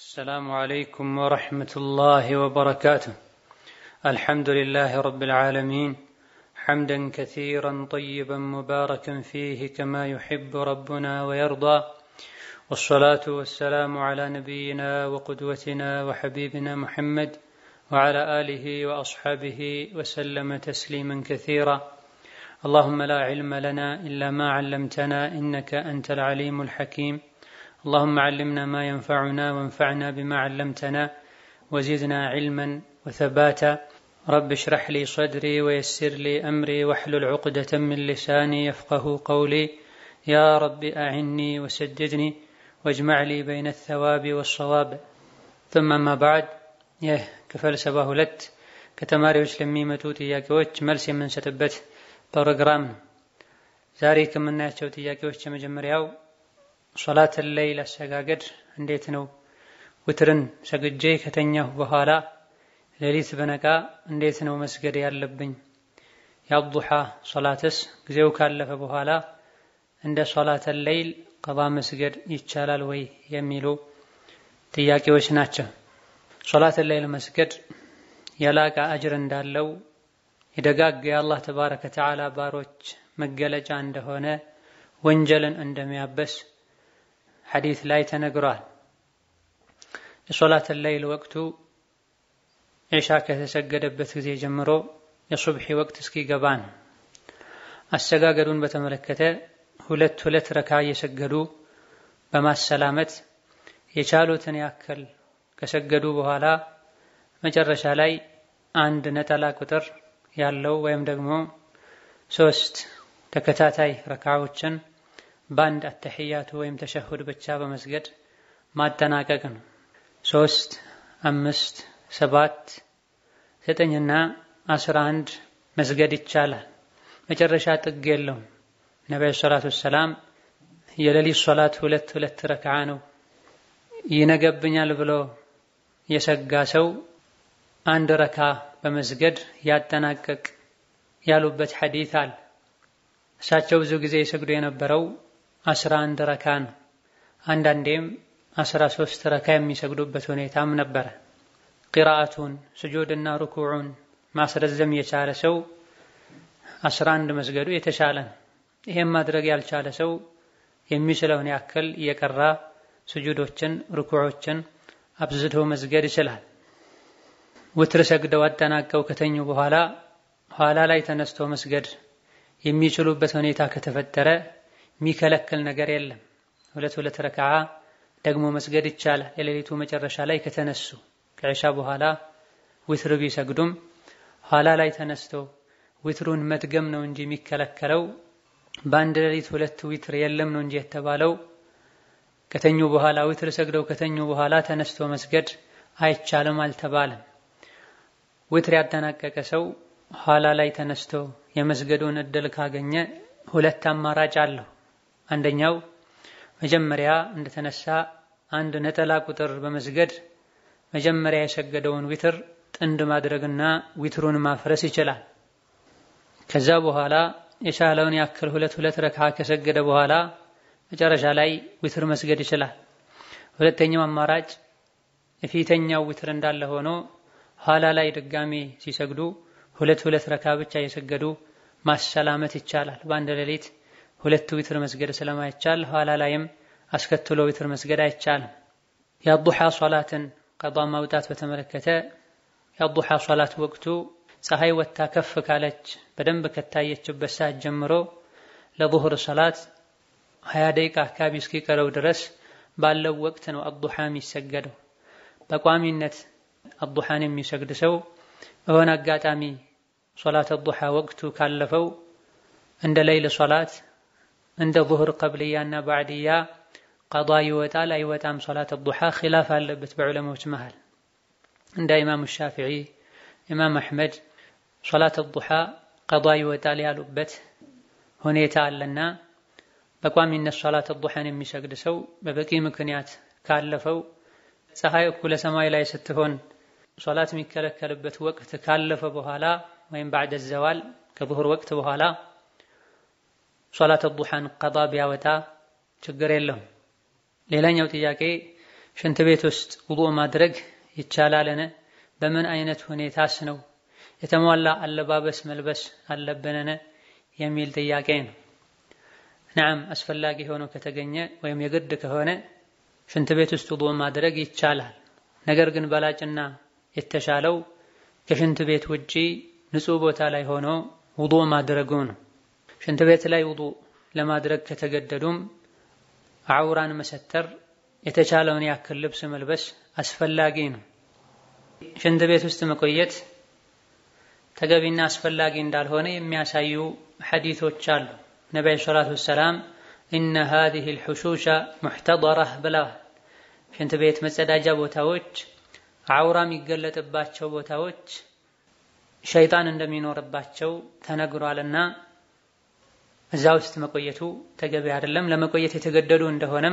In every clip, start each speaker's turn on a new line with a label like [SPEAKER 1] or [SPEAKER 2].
[SPEAKER 1] السلام عليكم ورحمة الله وبركاته. الحمد لله رب العالمين حمدا كثيرا طيبا مباركا فيه كما يحب ربنا ويرضى والصلاة والسلام على نبينا وقدوتنا وحبيبنا محمد وعلى آله وأصحابه وسلم تسليما كثيرا. اللهم لا علم لنا إلا ما علمتنا إنك أنت العليم الحكيم. اللهم علمنا ما ينفعنا وانفعنا بما علمتنا وزدنا علما وثباتا رب اشرح لي صدري ويسر لي امري واحلل عقدة من لساني يفقه قولي يا رب اعني وسددني واجمع لي بين الثواب والصواب ثم ما بعد ይህ ክፍል ሰባ ሁለት ከተማሪዎች ለሚመጡ ጥያቄዎች መልስ የምንሰጥበት ፕሮግራም ነው። ዛሬ ከምናያቸው ጥያቄዎች የመጀመሪያው ሶላትን ለይል አሰጋገድ እንዴት ነው? ውትርን ሰግጄ ከተኛሁ በኋላ ሌሊት በነቃ እንዴት ነው መስገድ ያለብኝ? የአዱሓ ሶላትስ ጊዜው ካለፈ በኋላ እንደ ሶላተል ለይል ቀባ መስገድ ይቻላል ወይ የሚሉ ጥያቄዎች ናቸው። ሶላተል ለይል መስገድ የላቀ አጅር እንዳለው የደጋግ የአላህ ተባረከ ተዓላ ባሮች መገለጫ እንደሆነ ወንጀልን እንደሚያበስ ሐዲት ላይ ተነግሯል። የሶላት ለይል ወቅቱ ዒሻ ከተሰገደበት ጊዜ ጀምሮ የሱብሒ ወቅት እስኪገባ ነው። አሰጋገዱን በተመለከተ ሁለት ሁለት ረካ እየሰገዱ በማሰላመት የቻሉትን ያክል ከሰገዱ በኋላ መጨረሻ ላይ አንድ ነጠላ ቁጥር ያለው ወይም ደግሞ ሶስት ተከታታይ ረካዎችን በአንድ አተሕያቱ ወይም ተሸሁድ ብቻ በመስገድ ማጠናቀቅ ነው። ሶስት፣ አምስት፣ ሰባት፣ ዘጠኝና አስራ አንድ መስገድ ይቻላል። መጨረሻ ጥግ የለውም። ነቢዩ ሰላቱ ወሰላም የሌሊት ሶላት ሁለት ሁለት ረክዓ ነው፣ ይነገብኛል ብሎ የሰጋ ሰው አንድ ረካ በመስገድ ያጠናቀቅ ያሉበት ሐዲት አለ። እሳቸው ብዙ ጊዜ ይሰግዱ የነበረው አስራ አንድ ረካ ነው። አንዳንዴም አስራ ሶስት ረካ የሚሰግዱበት ሁኔታም ነበረ። ቂራአቱን ስጁድና ሩኩዑን ማስረዘም የቻለ ሰው አስራ አንድ መስገዱ የተሻለ ነው። ይሄም ማድረግ ያልቻለ ሰው የሚችለውን ያክል እየቀራ ስጁዶችን፣ ሩኩዖችን አብዝቶ መስገድ ይችላል። ውትር ሰግደው አጠናቀው ከተኙ በኋላ ኋላ ላይ ተነስቶ መስገድ የሚችሉበት ሁኔታ ከተፈጠረ የሚከለክል ነገር የለም። ሁለት ሁለት ረክዓ ደግሞ መስገድ ይቻላል። የሌሊቱ መጨረሻ ላይ ከተነሱ ከዕሻ በኋላ ዊትር ቢሰግዱም ኋላ ላይ ተነስቶ ዊትሩን መድገም ነው እንጂ የሚከለከለው በአንድ ሌሊት ሁለት ዊትር የለም ነው እንጂ የተባለው ከተኙ በኋላ ዊትር ሰግደው ከተኙ በኋላ ተነስቶ መስገድ አይቻልም አልተባለም። ዊትር ያጠናቀቀ ሰው ኋላ ላይ ተነስቶ የመስገዱን እድል ካገኘ ሁለት አማራጭ አለው። አንደኛው መጀመሪያ እንደተነሳ አንድ ነጠላ ቁጥር በመስገድ መጀመሪያ የሰገደውን ዊትር ጥንድ ማድረግና ዊትሩን ማፍረስ ይችላል። ከዛ በኋላ የቻለውን ያክል ሁለት ሁለት ረክዓ ከሰገደ በኋላ መጨረሻ ላይ ዊትር መስገድ ይችላል። ሁለተኛው አማራጭ የፊተኛው ዊትር እንዳለ ሆኖ ኋላ ላይ ድጋሜ ሲሰግዱ ሁለት ሁለት ረካ ብቻ የሰገዱ ማሰላመት ይቻላል። በአንድ ሌሊት ሁለት ዊትር መስገድ ስለማይቻል ኋላ ላይም አስከትሎ ዊትር መስገድ አይቻልም። የአዱሓ ሶላትን ቀዷ ማውጣት በተመለከተ የአዱሓ ሶላት ወቅቱ ፀሐይ ወጥታ ከፍ ካለች በደንብ ከታየችበት ሰዓት ጀምሮ ለዙህር ሶላት ሀያ ደቂቃ አካባቢ እስኪቀረው ድረስ ባለው ወቅት ነው አዱሓ የሚሰገደው። በቋሚነት አዱሓን የሚሰግድ ሰው በሆነ አጋጣሚ ሶላት አዱሓ ወቅቱ ካለፈው እንደ ሌይል ሶላት እንደ ዙህር ቀብልያና ባዕድያ ቀዷ ይወጣል አይወጣም? ሶላት አዱሓ ኺላፍ አለበት በዑለሞች መሃል። እንደ ኢማም ሻፊዒ፣ ኢማም አሕመድ ሶላት አዱሓ ቀዷ ይወጣል ያሉበት ሁኔታ አለና በቋሚነት ሶላት አዱሓን የሚሰግድ ሰው በበቂ ምክንያት ካለፈው ፀሐይ እኩለ ሰማይ ላይ ስትሆን ሶላት የሚከለከልበት ወቅት ካለፈ በኋላ ወይም ባዕደ ዘዋል ከዙሁር ወቅት በኋላ ሶላት ዱሓን ቀዳ ቢያወጣ ችግር የለውም። ሌላኛው ጥያቄ ሽንት ቤት ውስጥ ውዱእ ማድረግ ይቻላልን? በምን አይነት ሁኔታስ ነው? የተሟላ አለባበስ መልበስ አለብንን? የሚል ጥያቄ ነው። ነዓም አስፈላጊ ሆኖ ከተገኘ ወይም የግድ ከሆነ ሽንት ቤት ውስጥ ውዱእ ማድረግ ይቻላል። ነገር ግን በላጭና የተሻለው ከሽንት ቤት ውጪ ንጹህ ቦታ ላይ ሆኖ ውዱእ ማድረጉ ነው። ሽንት ቤት ላይ ውዱእ ለማድረግ ከተገደዱም አውራን መሰተር፣ የተቻለውን ያክል ልብስ መልበስ አስፈላጊ ነው። ሽንት ቤት ውስጥ መቆየት ተገቢና አስፈላጊ እንዳልሆነ የሚያሳዩ ሐዲቶች አሉ። ነቢዩ ሰላቱ ወሰላም ኢነ ሃዚሂ ልሑሹሻ ሙሕተደራህ ብለዋል። ሽንት ቤት መጸዳጃ ቦታዎች፣ አውራ የሚገለጥባቸው ቦታዎች ሸይጣን እንደሚኖርባቸው ተነግሯልና እዛ ውስጥ መቆየቱ ተገቢ አይደለም። ለመቆየት የተገደዱ እንደሆነም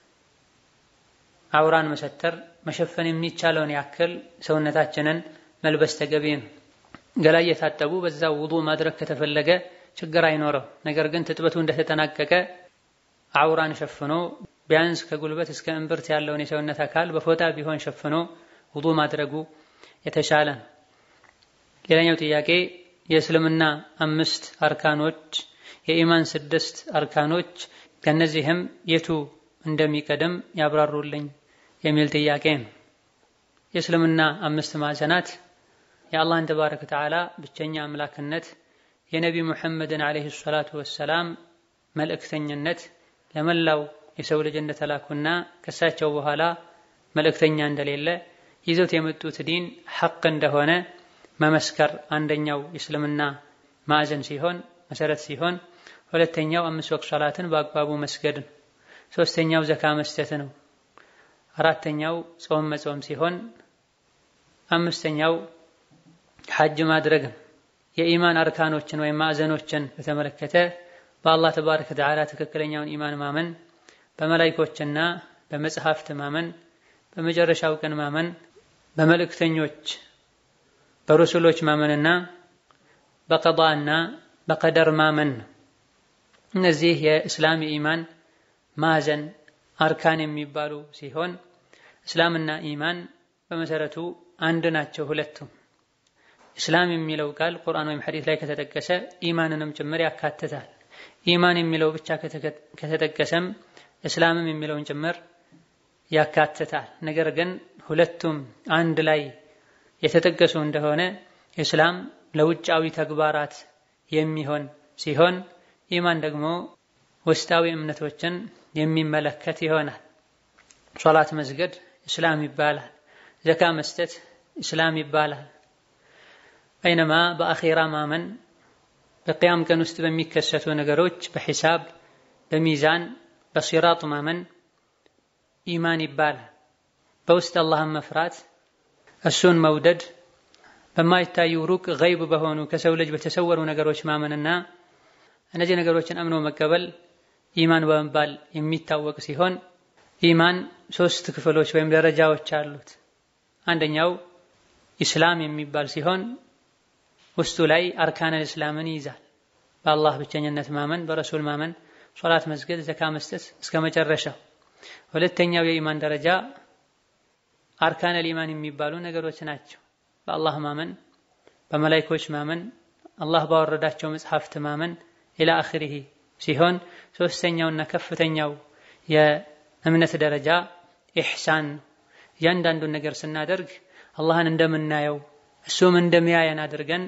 [SPEAKER 1] አውራን መሰተር መሸፈን የሚቻለውን ያክል ሰውነታችንን መልበስ ተገቢ ነው። ገላ እየታጠቡ በዛው ውዱእ ማድረግ ከተፈለገ ችግር አይኖረው። ነገር ግን ትጥበቱ እንደተጠናቀቀ አውራን ሸፍኖ ቢያንስ ከጉልበት እስከ እምብርት ያለውን የሰውነት አካል በፎጣ ቢሆን ሸፍኖ ውዱእ ማድረጉ የተሻለ ነው። ሌላኛው ጥያቄ የእስልምና አምስት አርካኖች፣ የኢማን ስድስት አርካኖች ከነዚህም የቱ እንደሚቀድም ያብራሩልኝ የሚል ጥያቄ ነው። የእስልምና አምስት ማዕዘናት የአላህን ተባረከ ወተዓላ ብቸኛ አምላክነት የነቢ ሙሐመድን ዓለይሂ ሰላቱ ወሰላም መልእክተኝነት ለመላው የሰው ልጅ እንደተላኩና ከሳቸው በኋላ መልእክተኛ እንደሌለ ይዘውት የመጡት ዲን ሐቅ እንደሆነ መመስከር አንደኛው የእስልምና ማዕዘን ሲሆን መሰረት ሲሆን፣ ሁለተኛው አምስት ወቅት ሶላትን በአግባቡ መስገድ ነው። ሶስተኛው ዘካ መስጠት ነው። አራተኛው ጾም መጾም ሲሆን፣ አምስተኛው ሐጅ ማድረግ ነው። የኢማን አርካኖችን ወይም ማዕዘኖችን በተመለከተ በአላህ ተባረከ ወተዓላ ትክክለኛውን ኢማን ማመን፣ በመላይኮችና በመጽሐፍት ማመን፣ በመጨረሻው ቀን ማመን፣ በመልእክተኞች በሩሱሎች ማመንና በቀዷና በቀደር ማመን ነው። እነዚህ የእስላም የኢማን ማዕዘን አርካን የሚባሉ ሲሆን እስላምና ኢማን በመሰረቱ አንድ ናቸው ሁለቱም። እስላም የሚለው ቃል ቁርአን ወይም ሐዲስ ላይ ከተጠቀሰ ኢማንንም ጭምር ያካትታል። ኢማን የሚለው ብቻ ከተጠቀሰም እስላምም የሚለውን ጭምር ያካትታል። ነገር ግን ሁለቱም አንድ ላይ የተጠቀሱ እንደሆነ እስላም ለውጫዊ ተግባራት የሚሆን ሲሆን ኢማን ደግሞ ውስጣዊ እምነቶችን የሚመለከት ይሆናል። ሶላት መስገድ እስላም ይባላል። ዘካ መስጠት እስላም ይባላል። በይነማ በአኼራ ማመን በቅያም ቀን ውስጥ በሚከሰቱ ነገሮች በሒሳብ በሚዛን በሲራጥ ማመን ኢማን ይባላል። በውስጥ አላህን መፍራት እሱን መውደድ በማይታዩ ሩቅ ገይብ በሆኑ ከሰው ልጅ በተሰወሩ ነገሮች ማመንና እነዚህ ነገሮችን አምኖ መቀበል ኢማን በመባል የሚታወቅ ሲሆን ኢማን ሶስት ክፍሎች ወይም ደረጃዎች አሉት። አንደኛው ኢስላም የሚባል ሲሆን ውስጡ ላይ አርካነል እስላምን ይይዛል። በአላህ ብቸኝነት ማመን፣ በረሱል ማመን፣ ሶላት መስገድ፣ ዘካ መስጠት እስከ መጨረሻው። ሁለተኛው የኢማን ደረጃ አርካነል ኢማን የሚባሉ ነገሮች ናቸው። በአላህ ማመን፣ በመላይኮች ማመን፣ አላህ ባወረዳቸው መጽሐፍት ማመን ኢላ አኺሪሂ ሲሆን ሶስተኛውና ከፍተኛው የእምነት ደረጃ ኢሕሳን ነው። እያንዳንዱን ነገር ስናደርግ አላህን እንደምናየው እሱም እንደሚያየን አድርገን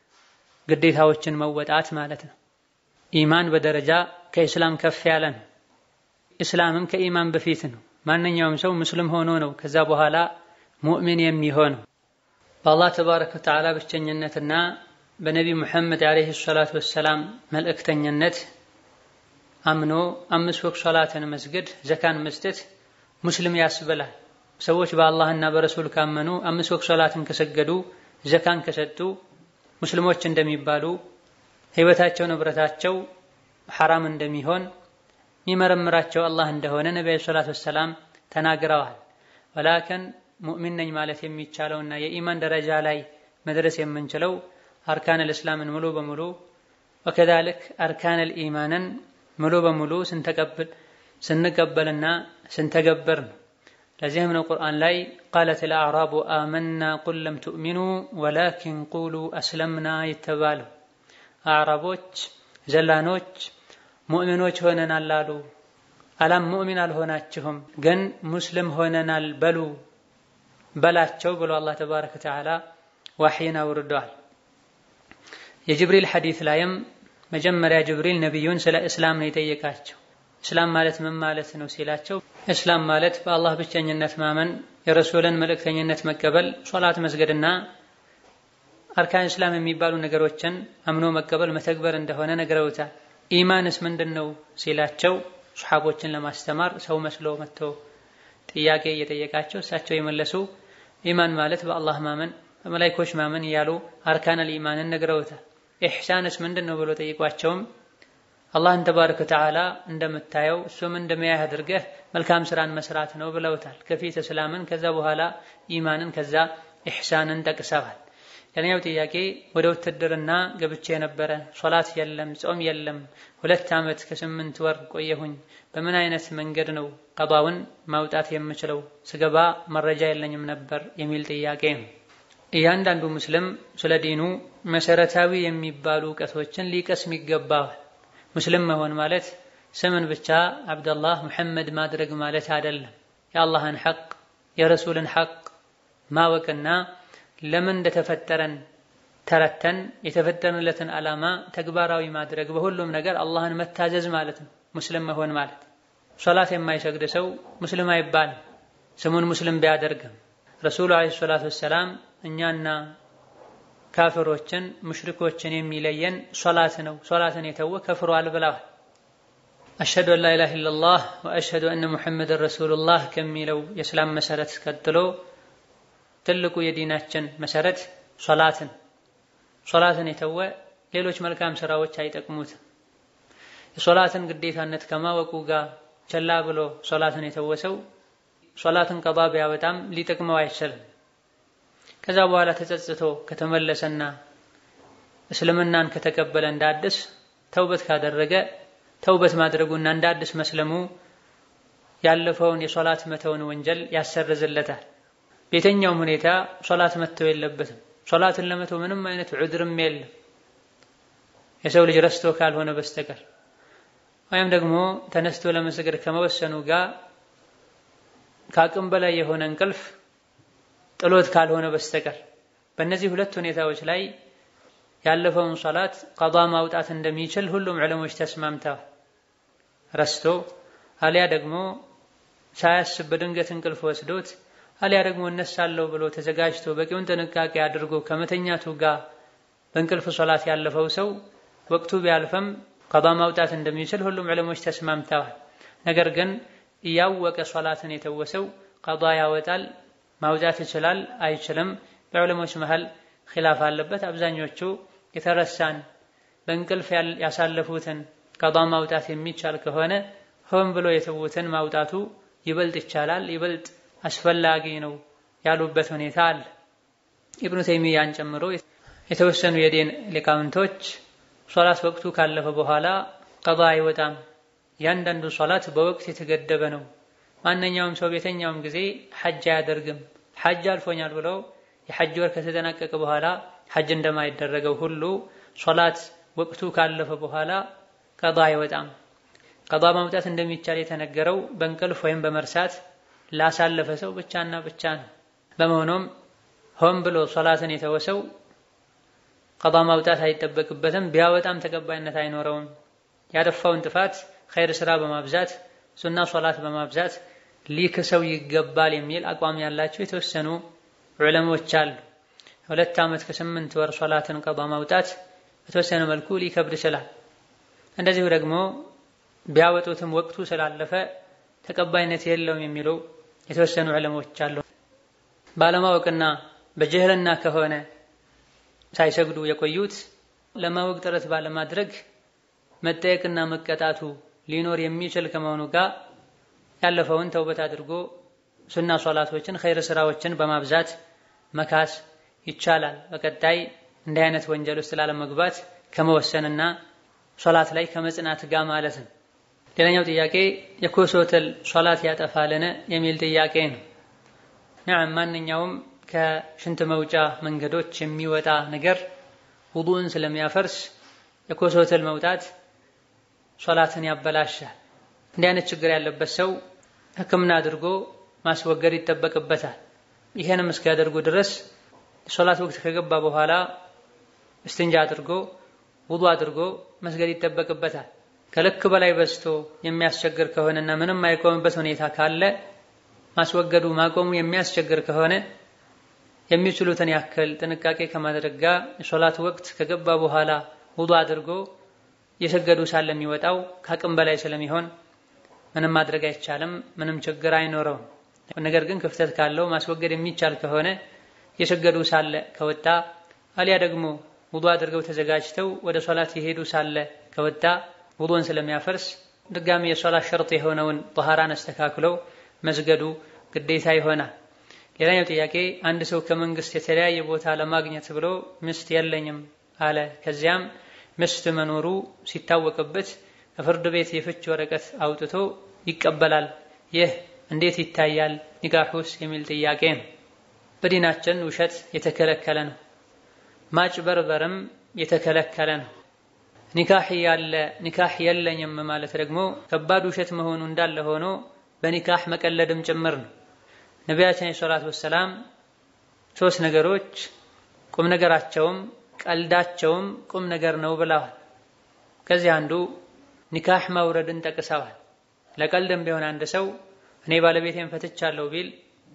[SPEAKER 1] ግዴታዎችን መወጣት ማለት ነው። ኢማን በደረጃ ከኢስላም ከፍ ያለ ነው። ኢስላምም ከኢማን በፊት ነው። ማንኛውም ሰው ሙስሊም ሆኖ ነው ከዛ በኋላ ሙእሚን የሚሆነው። በአላህ ተባረከ ወተዓላ ብቸኝነትና በነቢ ሙሐመድ ዓለይሂ ሰላቱ ወሰላም መልእክተኝነት አምኖ አምስት ወቅት ሶላትን መስገድ፣ ዘካን መስጠት ሙስሊም ያስብላል። ሰዎች በአላህና በረሱል ካመኑ አምስት ወቅት ሶላትን ከሰገዱ ዘካን ከሰጡ ሙስሊሞች እንደሚባሉ ህይወታቸው፣ ንብረታቸው ሐራም እንደሚሆን የሚመረምራቸው አላህ እንደሆነ ነቢዩ ሰላቱ ወሰላም ተናግረዋል። ወላከን ሙእሚን ነኝ ማለት የሚቻለውና የኢማን ደረጃ ላይ መድረስ የምንችለው አርካነል እስላምን ሙሉ በሙሉ ወከዛልክ አርካነል ኢማንን ሙሉ በሙሉ ስንተቀበል ስንቀበልና ስንተገበር ነው። ለዚህም ነው ቁርአን ላይ ቃለት ልአዕራቡ አመና ቁል ለም ትእሚኑ ወላኪን ቁሉ አስለምና የተባለው አዕራቦች ዘላኖች ሙእሚኖች ሆነናል አሉ። አላም ሙእሚን አልሆናችሁም ግን ሙስሊም ሆነናል በሉ በላቸው ብሎ አላህ ተባረከ ወተዓላ ዋሕይን አውርደዋል። የጅብሪል ሐዲት ላይም መጀመሪያ ጅብሪል ነቢዩን ስለ እስላም ነው የጠየቃቸው። እስላም ማለት ምን ማለት ነው ሲላቸው፣ እስላም ማለት በአላህ ብቸኝነት ማመን፣ የረሱልን መልእክተኝነት መቀበል፣ ሶላት መስገድና አርካን እስላም የሚባሉ ነገሮችን አምኖ መቀበል መተግበር እንደሆነ ነግረውታል። ኢማንስ ምንድን ነው ሲላቸው ሱሐቦችን ለማስተማር ሰው መስሎ መጥቶ ጥያቄ እየጠየቃቸው እሳቸው የመለሱ ኢማን ማለት በአላህ ማመን በመላይኮች ማመን እያሉ አርካነል ኢማንን ነግረውታል። ኢሕሳንስ ምንድን ነው ብሎ ጠይቋቸውም አላህን ተባረከ ወተዓላ እንደምታየው እሱም እንደሚያይህ አድርገህ መልካም ስራን መስራት ነው ብለውታል። ከፊት እስላምን ከዛ በኋላ ኢማንን ከዛ ኢሕሳንን ጠቅሰዋል። ሌላኛው ጥያቄ ወደ ውትድርና ገብቼ የነበረ ሶላት የለም ጾም የለም ሁለት ዓመት ከስምንት ወር ቆየሁኝ። በምን አይነት መንገድ ነው ቀባውን ማውጣት የምችለው? ስገባ መረጃ የለኝም ነበር የሚል ጥያቄ ነው። እያንዳንዱ ሙስሊም ስለ ዲኑ መሰረታዊ የሚባሉ እውቀቶችን ሊቀስም ይገባዋል። ሙስሊም መሆን ማለት ስምን ብቻ አብደላህ ሙሐመድ ማድረግ ማለት አይደለም። የአላህን ሐቅ የረሱልን ሐቅ ማወቅና ለምን እንደተፈጠረን ተረተን የተፈጠርንለትን ዓላማ ተግባራዊ ማድረግ በሁሉም ነገር አላህን መታዘዝ ማለት ነው ሙስሊም መሆን ማለት። ሶላት የማይሰግድ ሰው ሙስሊም አይባልም ስሙን ሙስሊም ቢያደርግም። ረሱሉ ዓለይሂ ሰላቱ ወሰላም እኛና ካፍሮችን ሙሽሪኮችን የሚለየን ሶላት ነው፣ ሶላትን የተወ ከፍሯል ብለዋል። አሽሀዱ አን ላኢላሃ ኢለላህ ወአሽሀዱ አነ ሙሐመድን ረሱሉላህ ከሚለው የእስላም መሰረት ቀጥሎ ትልቁ የዲናችን መሰረት ሶላትን ሶላትን የተወ ሌሎች መልካም ስራዎች አይጠቅሙትም። የሶላትን ግዴታነት ከማወቁ ጋር ቸላ ብሎ ሶላትን የተወ ሰው ሶላትን ቀባ ቢያወጣም ሊጠቅመው አይችልም። ከዛ በኋላ ተጸጽቶ ከተመለሰና እስልምናን ከተቀበለ እንደ አዲስ ተውበት ካደረገ ተውበት ማድረጉና እንደ አዲስ መስለሙ ያለፈውን የሶላት መተውን ወንጀል ያሰርዝለታል። በየትኛውም ሁኔታ ሶላት መተው የለበትም። ሶላትን ለመተው ምንም አይነት ዑድርም የለም የሰው ልጅ ረስቶ ካልሆነ በስተቀር ወይም ደግሞ ተነስቶ ለመስገድ ከመወሰኑ ጋር ከአቅም በላይ የሆነ እንቅልፍ ጥሎት ካልሆነ በስተቀር በእነዚህ ሁለት ሁኔታዎች ላይ ያለፈውን ሶላት ቀዷ ማውጣት እንደሚችል ሁሉም ዕለሞች ተስማምተዋል። ረስቶ አሊያ ደግሞ ሳያስብ በድንገት እንቅልፍ ወስዶት አሊያ ደግሞ እነሳለሁ ብሎ ተዘጋጅቶ በቂውን ጥንቃቄ አድርጎ ከመተኛቱ ጋር በእንቅልፍ ሶላት ያለፈው ሰው ወቅቱ ቢያልፈም ቀዷ ማውጣት እንደሚችል ሁሉም ዕለሞች ተስማምተዋል። ነገር ግን እያወቀ ሶላትን የተወሰው ቀዷ ያወጣል ማውጣት ይችላል አይችልም፣ በዕለሞች መሃል ኺላፍ አለበት። አብዛኞቹ የተረሳን በእንቅልፍ ያሳለፉትን ቀዷ ማውጣት የሚቻል ከሆነ ሆን ብሎ የተዉትን ማውጣቱ ይበልጥ ይቻላል፣ ይበልጥ አስፈላጊ ነው ያሉበት ሁኔታ አለ። ኢብኑ ተይሚያን ጨምሮ የተወሰኑ የዲን ሊቃውንቶች ሶላት ወቅቱ ካለፈ በኋላ ቀዷ አይወጣም፣ ያንዳንዱ ሶላት በወቅት የተገደበ ነው ማንኛውም ሰው በየትኛውም ጊዜ ሐጅ አያደርግም። ሐጅ አልፎኛል ብሎ የሐጅ ወር ከተጠናቀቀ በኋላ ሐጅ እንደማይደረገው ሁሉ ሶላት ወቅቱ ካለፈ በኋላ ቀዷ አይወጣም። ቀዷ ማውጣት እንደሚቻል የተነገረው በእንቅልፍ ወይም በመርሳት ላሳለፈ ሰው ብቻና ብቻ ነው። በመሆኑም ሆን ብሎ ሶላትን የተወሰው ቀዷ ማውጣት አይጠበቅበትም። ቢያወጣም ተቀባይነት አይኖረውም። ያጠፋውን ጥፋት ኸይር ስራ በማብዛት ሱና ሶላት በማብዛት ሊክሰው ይገባል የሚል አቋም ያላቸው የተወሰኑ ዑለሞች አሉ። ሁለት ዓመት ከስምንት ወር ሶላትን ቀዷ ማውጣት በተወሰነ መልኩ ሊከብድ ይችላል። እንደዚሁ ደግሞ ቢያወጡትም ወቅቱ ስላለፈ ተቀባይነት የለውም የሚሉ የተወሰኑ ዑለሞች አሉ። ባለማወቅና በጅህልና ከሆነ ሳይሰግዱ የቆዩት ለማወቅ ጥረት ባለማድረግ መጠየቅና መቀጣቱ ሊኖር የሚችል ከመሆኑ ጋር ያለፈውን ተውበት አድርጎ ሱና ሶላቶችን ኸይር ስራዎችን በማብዛት መካስ ይቻላል። በቀጣይ እንዲህ አይነት ወንጀል ውስጥ ላለመግባት ከመወሰንና ሶላት ላይ ከመጽናት ጋር ማለት ነው። ሌላኛው ጥያቄ የኮሶተል ሶላት ያጠፋልን የሚል ጥያቄ ነው። ነዓም ማንኛውም ከሽንት መውጫ መንገዶች የሚወጣ ነገር ውዱእን ስለሚያፈርስ የኮሶተል መውጣት ሶላትን ያበላሻል። እንዲህ አይነት ችግር ያለበት ሰው ሕክምና አድርጎ ማስወገድ ይጠበቅበታል። ይሄንም እስኪያደርጉ ድረስ ሶላት ወቅት ከገባ በኋላ እስትንጃ አድርጎ ውዱ አድርጎ መስገድ ይጠበቅበታል። ከልክ በላይ በዝቶ የሚያስቸግር ከሆነና ምንም የማይቆምበት ሁኔታ ካለ ማስወገዱ ማቆሙ የሚያስቸግር ከሆነ የሚችሉትን ያክል ጥንቃቄ ከማድረግ ጋር የሶላት ወቅት ከገባ በኋላ ውዱ አድርጎ የሰገዱ ሳለ የሚወጣው ከአቅም በላይ ስለሚሆን ምንም ማድረግ አይቻልም። ምንም ችግር አይኖረውም። ነገር ግን ክፍተት ካለው ማስወገድ የሚቻል ከሆነ የሰገዱ ሳለ ከወጣ አሊያ ደግሞ ውዱ አድርገው ተዘጋጅተው ወደ ሶላት የሄዱ ሳለ ከወጣ ውዱን ስለሚያፈርስ ድጋሚ የሶላት ሸርጥ የሆነውን ጠሃራን አስተካክለው መስገዱ ግዴታ ይሆናል። ሌላኛው ጥያቄ አንድ ሰው ከመንግስት የተለያየ ቦታ ለማግኘት ብሎ ሚስት የለኝም አለ። ከዚያም ሚስት መኖሩ ሲታወቅበት ከፍርድ ቤት የፍች ወረቀት አውጥቶ ይቀበላል። ይህ እንዴት ይታያል? ኒካሑስ የሚል ጥያቄ ነው። በዲናችን ውሸት የተከለከለ ነው። ማጭበርበርም የተከለከለ ነው። ኒካህ ያለ ኒካህ የለኝም ማለት ደግሞ ከባድ ውሸት መሆኑ እንዳለ ሆኖ በኒካህ መቀለድም ጭምር ነው። ነቢያችን ሰላቱ ወሰላም ሶስት ነገሮች ቁም ነገራቸውም ቀልዳቸውም ቁም ነገር ነው ብለዋል። ከዚህ አንዱ ኒካህ ማውረድን ጠቅሰዋል። ለቀልድም ቢሆን አንድ ሰው እኔ ባለቤቴን ፈትቻለሁ ቢል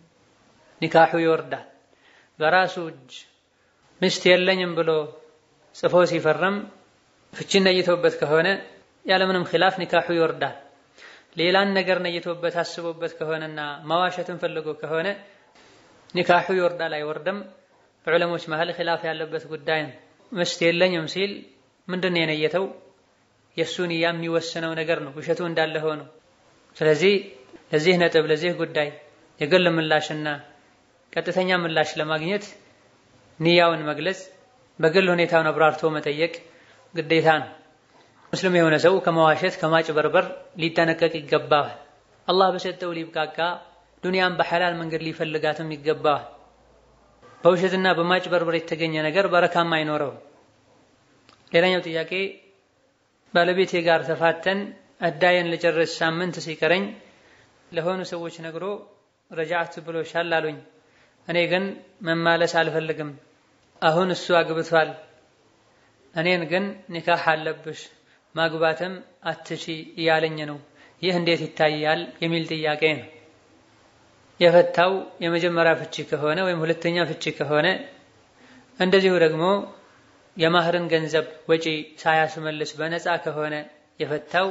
[SPEAKER 1] ኒካሑ ይወርዳል። በራሱ እጅ ሚስት የለኝም ብሎ ጽፎ ሲፈርም ፍቺን ነይቶበት ከሆነ ያለምንም ኺላፍ ኒካሑ ይወርዳል። ሌላን ነገር ነይቶበት አስቦበት ከሆነና ማዋሸትን ፈልጎ ከሆነ ኒካሑ ይወርዳል አይወርድም፣ በዑለሞች መሀል ኺላፍ ያለበት ጉዳይ ነው። ሚስት የለኝም ሲል ምንድን ነው የነየተው? የእሱ ንያ የሚወስነው ነገር ነው፣ ውሸቱ እንዳለ ሆኖ። ስለዚህ ለዚህ ነጥብ ለዚህ ጉዳይ የግል ምላሽና ቀጥተኛ ምላሽ ለማግኘት ንያውን መግለጽ፣ በግል ሁኔታውን አብራርቶ መጠየቅ ግዴታ ነው። ሙስሊም የሆነ ሰው ከመዋሸት ከማጭበርበር ሊጠነቀቅ ይገባዋል። አላህ በሰጠው ሊብቃቃ ዱንያን በሐላል መንገድ ሊፈልጋትም ይገባዋል። በውሸትና በማጭበርበር የተገኘ ነገር በረካም አይኖረው። ሌላኛው ጥያቄ ባለቤቴ ጋር ተፋተን እዳዬን ልጨርስ ሳምንት ሲቀረኝ ለሆኑ ሰዎች ነግሮ ረጃዕት ብሎሻል አሉኝ። እኔ ግን መማለስ አልፈልግም። አሁን እሱ አግብቷል። እኔን ግን ኒካህ አለብሽ ማግባትም አትቺ እያለኝ ነው። ይህ እንዴት ይታያል? የሚል ጥያቄ ነው። የፈታው የመጀመሪያ ፍቺ ከሆነ ወይም ሁለተኛ ፍቺ ከሆነ እንደዚሁ ደግሞ የማህርን ገንዘብ ወጪ ሳያስመልስ በነፃ ከሆነ የፈታው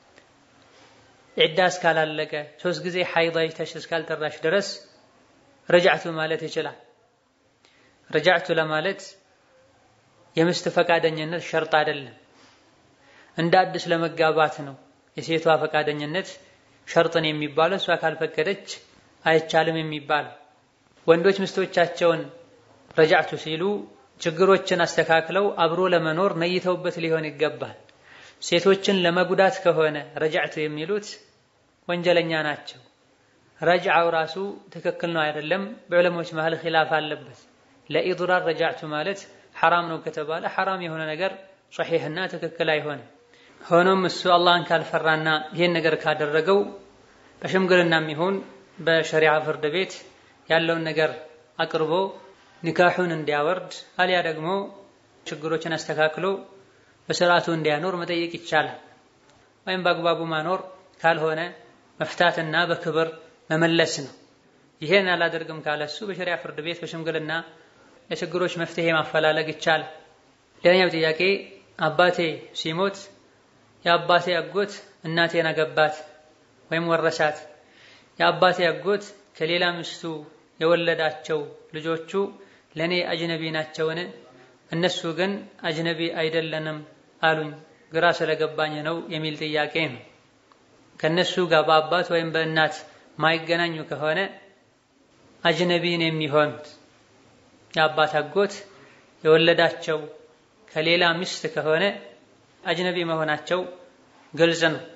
[SPEAKER 1] ዒዳ እስካላለቀ ሶስት ጊዜ ሐይድ አይተሽ እስካልጠራሽ ድረስ ረጃዕቱ ማለት ይችላል። ረጃዕቱ ለማለት የሚስት ፈቃደኝነት ሸርጥ አይደለም፣ እንደ አዲስ ለመጋባት ነው። የሴቷ ፈቃደኝነት ሸርጥን የሚባለው እሷ ካልፈቀደች አይቻልም የሚባለው። ወንዶች ሚስቶቻቸውን ረጃዕቱ ሲሉ ችግሮችን አስተካክለው አብሮ ለመኖር ነይተውበት ሊሆን ይገባል። ሴቶችን ለመጉዳት ከሆነ ረጃዕቱ የሚሉት ወንጀለኛ ናቸው። ረጅዓው ራሱ ትክክል ነው አይደለም፣ በዕለሞች መሀል ኺላፍ አለበት። ለኢድራር ረጃዕቱ ማለት ሐራም ነው ከተባለ ሐራም የሆነ ነገር ሶሒሕና ትክክል አይሆንም። ሆኖም እሱ አላህን ካልፈራና ይህን ነገር ካደረገው በሽምግልናም ይሁን በሸሪዓ ፍርድ ቤት ያለውን ነገር አቅርቦ ኒካሑን እንዲያወርድ አሊያ ደግሞ ችግሮችን አስተካክሎ በስርዓቱ እንዲያኖር መጠየቅ ይቻላል። ወይም በአግባቡ ማኖር ካልሆነ መፍታትና በክብር መመለስ ነው። ይሄን አላደርግም ካለ እሱ በሸሪዓ ፍርድ ቤት በሽምግልና የችግሮች መፍትሄ ማፈላለግ ይቻላል። ሌላኛው ጥያቄ አባቴ ሲሞት የአባቴ አጎት እናቴን አገባት ወይም ወረሳት። የአባቴ አጎት ከሌላ ሚስቱ የወለዳቸው ልጆቹ ለእኔ አጅነቢ ናቸውን? እነሱ ግን አጅነቢ አይደለንም አሉኝ። ግራ ስለገባኝ ነው የሚል ጥያቄ ነው። ከእነሱ ጋር በአባት ወይም በእናት ማይገናኙ ከሆነ አጅነቢን የሚሆኑት የአባት አጎት የወለዳቸው ከሌላ ሚስት ከሆነ አጅነቢ መሆናቸው ግልጽ ነው።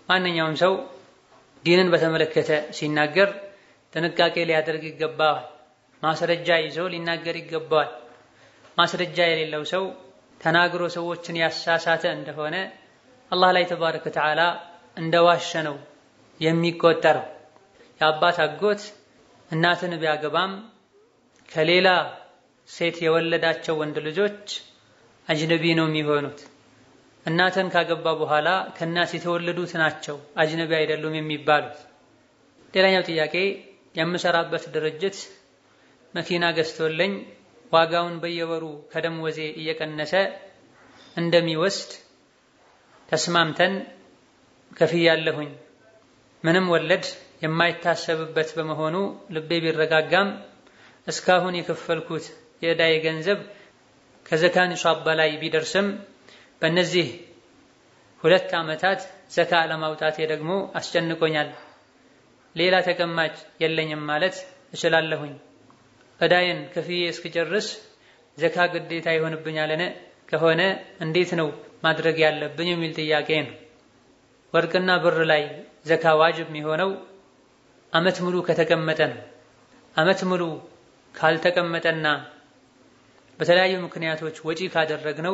[SPEAKER 1] ማንኛውም ሰው ዲንን በተመለከተ ሲናገር ጥንቃቄ ሊያደርግ ይገባዋል። ማስረጃ ይዞ ሊናገር ይገባዋል። ማስረጃ የሌለው ሰው ተናግሮ ሰዎችን ያሳሳተ እንደሆነ አላህ ላይ ተባረከ ወተዓላ እንደዋሸ ነው የሚቆጠረው። የአባት አጎት እናትን ቢያገባም ከሌላ ሴት የወለዳቸው ወንድ ልጆች አጅነቢ ነው የሚሆኑት። እናትን ካገባ በኋላ ከእናት የተወለዱት ናቸው አጅነቢ አይደሉም የሚባሉት። ሌላኛው ጥያቄ የምሰራበት ድርጅት መኪና ገዝቶልኝ ዋጋውን በየወሩ ከደሞዜ እየቀነሰ እንደሚወስድ ተስማምተን ከፍያለሁኝ። ምንም ወለድ የማይታሰብበት በመሆኑ ልቤ ቢረጋጋም እስካሁን የከፈልኩት የዕዳዬ ገንዘብ ከዘካ ኒሷብ በላይ ቢደርስም በእነዚህ ሁለት ዓመታት ዘካ ለማውጣቴ ደግሞ አስጨንቆኛል። ሌላ ተቀማጭ የለኝም ማለት እችላለሁኝ። ዕዳዬን ከፍዬ እስክጨርስ ዘካ ግዴታ ይሆንብኛልን? ከሆነ እንዴት ነው ማድረግ ያለብኝ የሚል ጥያቄ ነው። ወርቅና ብር ላይ ዘካ ዋጅብ የሚሆነው ዓመት ሙሉ ከተቀመጠ ነው። ዓመት ሙሉ ካልተቀመጠና በተለያዩ ምክንያቶች ወጪ ካደረግነው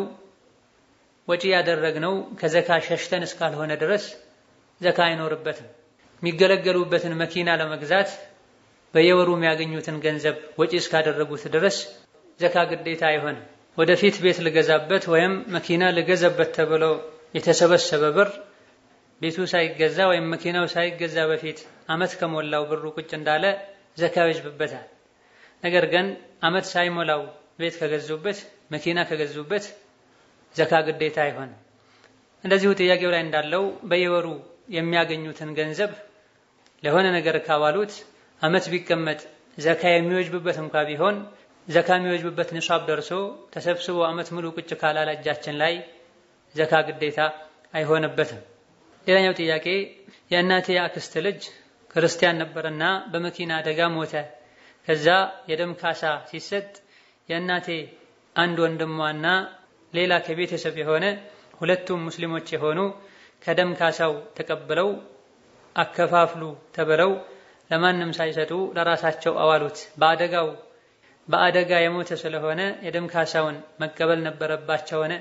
[SPEAKER 1] ወጪ ያደረግነው ከዘካ ሸሽተን እስካልሆነ ድረስ ዘካ አይኖርበትም። የሚገለገሉበትን መኪና ለመግዛት በየወሩ የሚያገኙትን ገንዘብ ወጪ እስካደረጉት ድረስ ዘካ ግዴታ አይሆንም። ወደፊት ቤት ልገዛበት ወይም መኪና ልገዛበት ተብሎ የተሰበሰበ ብር ቤቱ ሳይገዛ ወይም መኪናው ሳይገዛ በፊት ዓመት ከሞላው ብሩ ቁጭ እንዳለ ዘካ ይወጅብበታል። ነገር ግን ዓመት ሳይሞላው ቤት ከገዙበት መኪና ከገዙበት ዘካ ግዴታ አይሆንም። እንደዚሁ ጥያቄው ላይ እንዳለው በየወሩ የሚያገኙትን ገንዘብ ለሆነ ነገር ካዋሉት ዓመት ቢቀመጥ ዘካ የሚወጅብበት እንኳ ቢሆን ዘካ የሚወጅብበት ንሷብ ደርሶ ተሰብስቦ ዓመት ሙሉ ቁጭ ካላለ እጃችን ላይ ዘካ ግዴታ አይሆንበትም። ሌላኛው ጥያቄ የእናቴ አክስት ልጅ ክርስቲያን ነበርና በመኪና አደጋ ሞተ። ከዛ የደም ካሳ ሲሰጥ የእናቴ አንድ ወንድሟና ሌላ ከቤተሰብ የሆነ ሁለቱም ሙስሊሞች የሆኑ ከደም ካሳው ተቀብለው አከፋፍሉ ተብለው ለማንም ሳይሰጡ ለራሳቸው አዋሉት። በአደጋው በአደጋ የሞተ ስለሆነ የደም ካሳውን መቀበል ነበረባቸው ሆነ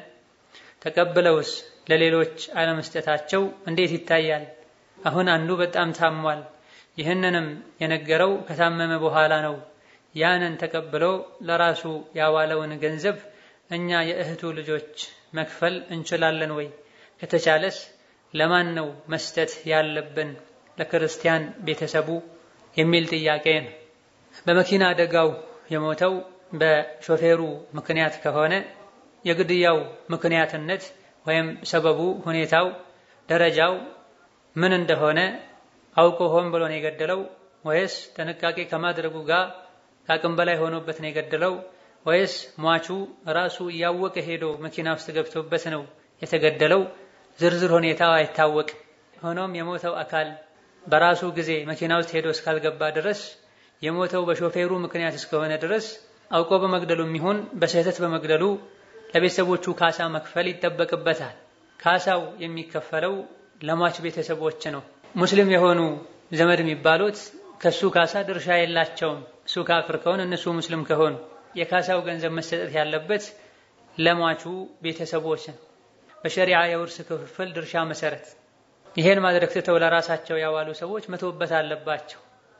[SPEAKER 1] ተቀብለውስ ለሌሎች አለመስጠታቸው እንዴት ይታያል? አሁን አንዱ በጣም ታሟል። ይህንንም የነገረው ከታመመ በኋላ ነው። ያንን ተቀብሎ ለራሱ ያዋለውን ገንዘብ እኛ የእህቱ ልጆች መክፈል እንችላለን ወይ? ከተቻለስ ለማን ነው መስጠት ያለብን? ለክርስቲያን ቤተሰቡ የሚል ጥያቄ ነው። በመኪና አደጋው የሞተው በሾፌሩ ምክንያት ከሆነ የግድያው ምክንያትነት ወይም ሰበቡ፣ ሁኔታው፣ ደረጃው ምን እንደሆነ አውቆ ሆን ብሎ ነው የገደለው ወይስ ጥንቃቄ ከማድረጉ ጋር ከአቅም በላይ ሆኖበት ነው የገደለው ወይስ ሟቹ ራሱ እያወቀ ሄዶ መኪና ውስጥ ገብቶበት ነው የተገደለው? ዝርዝር ሁኔታው አይታወቅም። ሆኖም የሞተው አካል በራሱ ጊዜ መኪና ውስጥ ሄዶ እስካልገባ ድረስ የሞተው በሾፌሩ ምክንያት እስከሆነ ድረስ አውቆ በመግደሉ የሚሆን በስህተት በመግደሉ ለቤተሰቦቹ ካሳ መክፈል ይጠበቅበታል። ካሳው የሚከፈለው ለሟች ቤተሰቦች ነው። ሙስሊም የሆኑ ዘመድ የሚባሉት ከሱ ካሳ ድርሻ የላቸውም። እሱ ካፍር ከሆነ እነሱ ሙስሊም ከሆኑ የካሳው ገንዘብ መሰጠት ያለበት ለሟቹ ቤተሰቦች ነው። በሸሪዓ የውርስ ክፍፍል ድርሻ መሰረት ይሄን ማድረግ ትተው ለራሳቸው ያዋሉ ሰዎች መተውበት አለባቸው።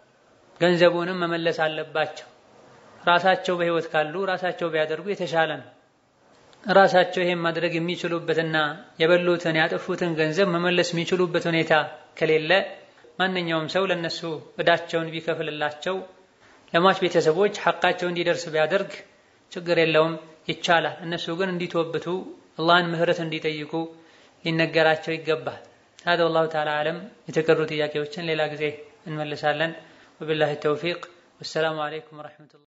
[SPEAKER 1] ገንዘቡንም መመለስ አለባቸው። ራሳቸው በህይወት ካሉ ራሳቸው ቢያደርጉ የተሻለ ነው። ራሳቸው ይሄን ማድረግ የሚችሉበትና የበሉትን ያጠፉትን ገንዘብ መመለስ የሚችሉበት ሁኔታ ከሌለ ማንኛውም ሰው ለነሱ እዳቸውን ቢከፍልላቸው ለሟች ቤተሰቦች ሐቃቸው እንዲደርስ ቢያደርግ ችግር የለውም፣ ይቻላል። እነሱ ግን እንዲተወብቱ አላህን ምህረት እንዲጠይቁ ሊነገራቸው ይገባል። هذا والله تعالى أعلم የተቀሩ ጥያቄዎችን ሌላ ጊዜ እንመልሳለን። وبالله التوفيق والسلام عليكم ورحمة الله